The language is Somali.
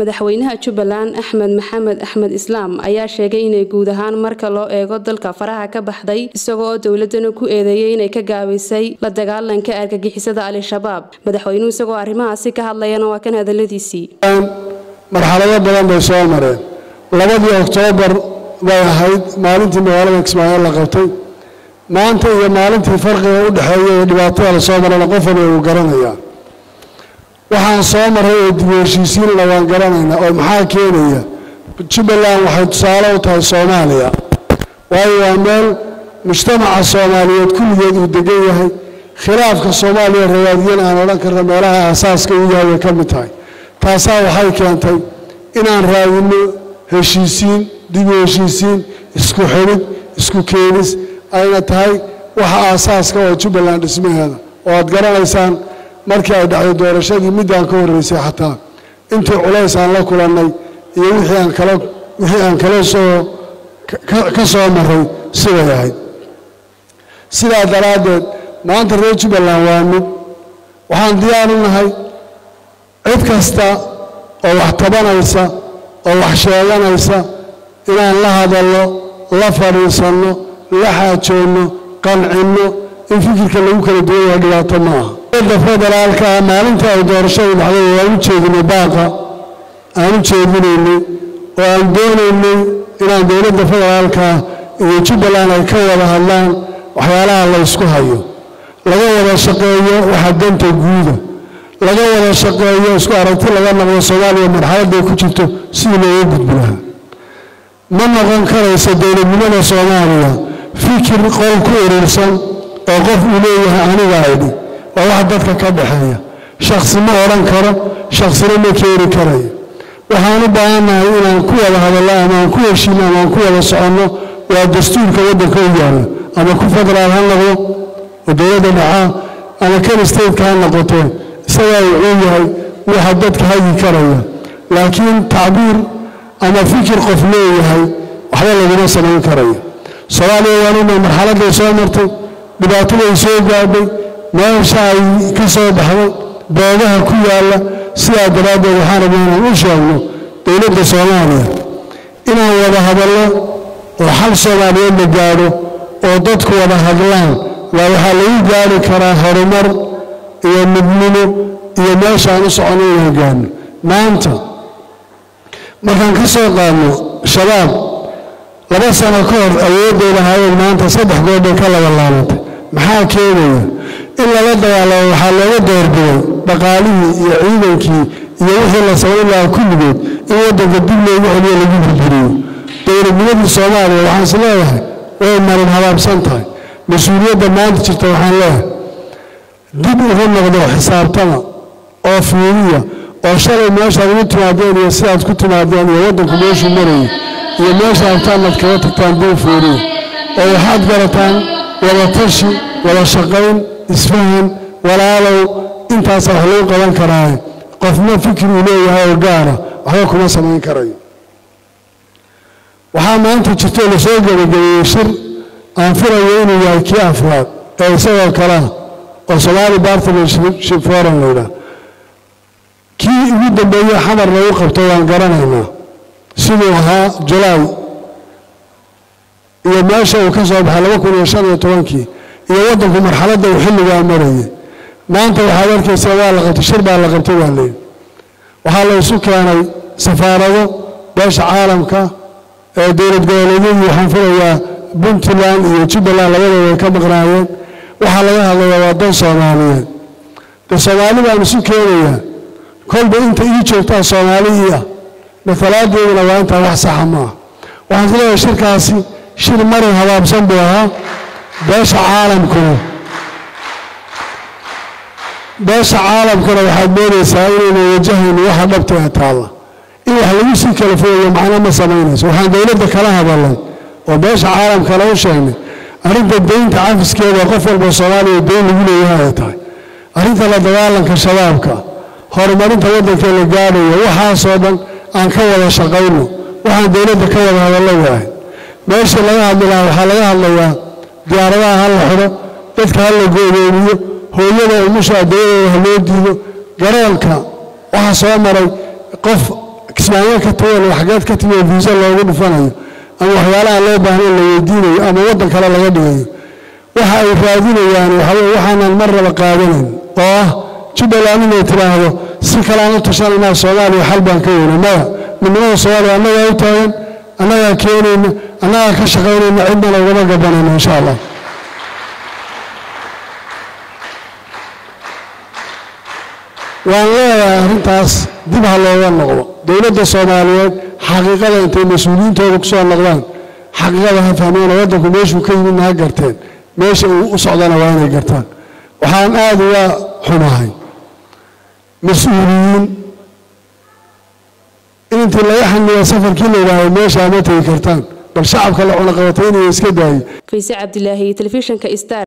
madaxweynaha jubbaland axmed maxamed axmed islaam ayaa sheegay inay guud ahaan marka loo eego dalka faraha ka baxday isagoo dowladana ku eedeeyay inay ka gaabisay la dagaalanka argagixisada al-shabaab madaxweynuhu isagoo arrimahaasi ka hadlayana waa kan hadaladiisii marxalado badan bay soo mareen labadii oktoobar bay ahayd maalintii magaalada kismaayo la qabtay maanta iyo maalintii farqiga u dhexeeya ee dhibaatada la soo marana qof waliba uu garanayaa waxaan soo maray oo dib u heshiisiinna waan garanaynaa oo maxaa keenaya jubbaland waxay tusaale u tahay soomaaliya waayo waa meel mujtamaca soomaaliyeed kulligeed uu degan yahay khilaafka soomaaliya rawaadiyana aan odhan karna meelaha aasaaska u yahay way ka mid tahay taasaa waxay keentay inaan raadinno heshiisiin dib u heshiisiin isku xidhid isku keenis ayna tahay waxa aasaaska oo jubbaland dhismaheeda oo aad garanaysaan markii ay dhacday doorashadii middaan ka horreysay xataa intii culays aan la kulannay iyo wixii aan kala wixii aan kala soo ka soo maray siday ahayd sidaa daraaddeed maanta reer jubbaland waa mid waxaan diyaar u nahay cid kasta oo wax tabanaysa oo wax sheeganaysa inaan la hadalno la fadhiisanno la xaajoonno qancinno in fikirka lagu kala duwan yahay dhibaato ma aha da federaalka ah maalintii ay doorashadu dhacday waan u jeedinay baaqa aan u jeedinaynay oo aan doonaynay inaan dowladda federaalka iyo jubbaland ay ka wada hadlaan waxyaalaha la ysku hayo laga wada shaqeeyo waxa danta guuda laga wada shaqeeyo isku aragti laga noqdo soomaaliya marxaladday ku jirto sidii looga gudbi lahaa ma noqon karaysa dowladnimada soomaaliya fikir qol ku urursan oo qof uu leeyahay aniga aydhi waa wax dadka ka dhexeeya shaksi ma odhan karo shaksina ma keeni karayo waxaan u baahannahay inaan ku wada hadallo ama aan ku heshiino ama aan ku wada soconno waa dastuurka waddanka u yaalla ama ku federaal ha noqdo oo dowladda dhacaa ama kan stateka ha noqotee isagaa wuxuu yahay waxa dadka hagi karaya laakiin tacbiir ama fikir qof leeyahay waxba laguma samayn karayo soomaaliya waanina marxaladday soo martay dhibaataday soo gaadhay meesha ay ka soo baxday boodaha ku yaalla sidaa daraaddeed waxaan rabnaa inaan u sheegno dowladda soomaaliya inaan wada hadallo oo xal soomaaliyeed la gaadho oo dadku wada hadlaan waa waxaa lagu gaari karaa horumar iyo midnimo iyo meeshaan u soconno inaan gaadno maanta markaan ka soo qaadno shabaab laba sano ka hor awoodday lahaayeen maanta saddex goobbay ka laba laabantay maxaa keenaya in lala dagaalamo waxaa looga doorbiday dhaqaalihii iyo ciidankii iyo wixii la samayn lahaa kulligood in waddanka dib loogu celiyo lagu burburiyo dowladnimadii soomaaliya waxaan is leeyahay way marin habaabsan tahay mas-uuliyadda maanta jirta waxaan leeyahay dib ugu noqdo xisaabtama oo fiiriya oo shalay meeshaad ugu timaadeen iyo sidaad ku timaadeen iyo waddanku meeshuu marayay iyo meesha abtaanad kaga tagtaan dib fiiriya oo waxaad garataan wada tashi wada shaqayn isfahan walaalow intaasaa wax lagu qaban karaaye qofna fikir uu leeyahay oo gaara waxba kuma samayn karayo waxaa maanta jirto lasoo gebagabeeyey shir aan filayo inuu yahay kii afraad ee isagoo kalea oo somaali bartnership forum laydhaah kii ugu dambeeye xamar lagu qabto waan garanaynaa siduu ahaa julaay iyo meesha uu ka soo baxay laba kun iyo shan iyo tobankii iyo waddanku marxaladda uu xilligaa marayay maanta waxaad arkaysaa waa la qabtay shir baa la qabtay waa layidhi waxaa la isu keenay safaarado beesha caalamka ee dowlad goboleedyadii waxaan filayaa puntland iyo jubbaland labadooda ay ka maqnaayeen waxaa laga hadlayaa waa dan soomaaliyeed de soomaali baan isu keenayaa kolba inta ii joogtaa soomaali ii ah matalaadeeduna waa intaa wax saxa ma ah waxaan is leeyahay shirkaasi shir marin habaabsan buu ahaa beesha caalamkuna beesha caalamkuna waxaad moodaysaa inayna wajahayno waxa dhabta ee taalla in wax lagu sii kala fogayo macno ma samaynayso waxaan dowladda kala hadalnay oo beesha caalamkale u sheegnay arrinta daynta cafiskeeda qof walba soomaaliya dayn lagu leeyahay ay tahay arrinta la dagaalanka shabaabka horumarinta waddankee la gaadhayo waxaasoo dhan aan ka wada shaqayno waxaan dowladda ka wada hadallo waahay meeshii laga hadli lahaa waxaa laga hadlayaa diyaaradaha ha la xidho dadka ha la goodoomiyo hooyada umusha addayadeeda ha loo diido garoonka waxaa soo maray qof kismaayo ka tagan waxgeed ka timi oo viisa loogu dhufanayo ama waxyaalaha loo baahnayn la weydiinayo ama waddan kale laga dhigayo waxa ay raadinayaan waxaanan mar raba qaadanayn oo ah jubbaland inay tidhaahdo si kalean u tashananaa soomaaliya xal baan ka weyna maya midnimada soomaaliya annagaa u taagan annagaa keenayna annagaa ka shaqaynayna cidnana ugama gabanayno insha allah waan leeyahay arrintaas dib ha looga noqdo dowladda soomaaliyeed xaqiiqada intay mas-uuliyiintooda ku soo noqdaan xaqiiqada ha fahmeen waddanku meeshuu ka yimidna ha garteen meesha uu u socdana waa inay gartaan waxaan aada uga xumahay mas-uuliyiin in intii laga xaniya safarkii la yidhaahdo meeshaa ma tegi kartaan bal shacabka la cunaqabatay inay iska daayo fayse cabdilaahi telefishinka star